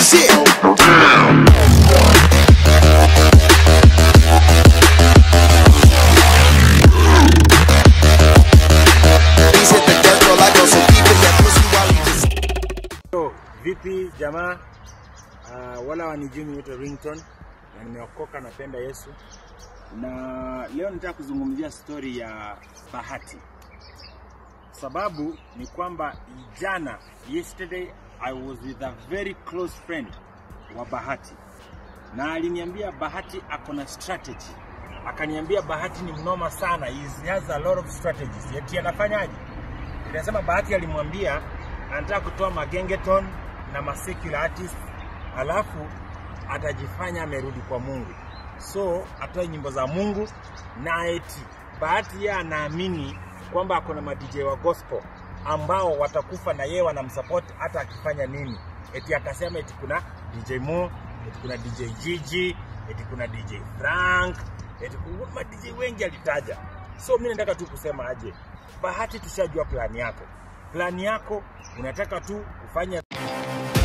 shit. He's hit the death row like on some people that pussy while he just So, vipi jamaa? Uh, wala wanijui niite Rington na nimeokoka, napenda Yesu, na leo nataka kuzungumzia stori ya Bahati. Sababu ni kwamba jana, yesterday I was with a very close friend wa Bahati, na aliniambia Bahati ako na strategy. Akaniambia Bahati ni mnoma sana, he has a lot of strategies. Eti anafanyaje? Inasema Bahati alimwambia anataka kutoa magengeton na masecular artist, alafu atajifanya amerudi kwa Mungu, so atoe nyimbo za Mungu na eti Bahati yeye anaamini kwamba ako na madj wa gospel ambao watakufa na yeye wanamsupport hata akifanya nini. Eti akasema eti kuna DJ Mo, eti kuna DJ Gigi, eti kuna DJ Frank, eti kuna ma DJ wengi alitaja. So mimi nataka tu kusema aje, Bahati, tushajua plani yako. Plani yako unataka tu kufanya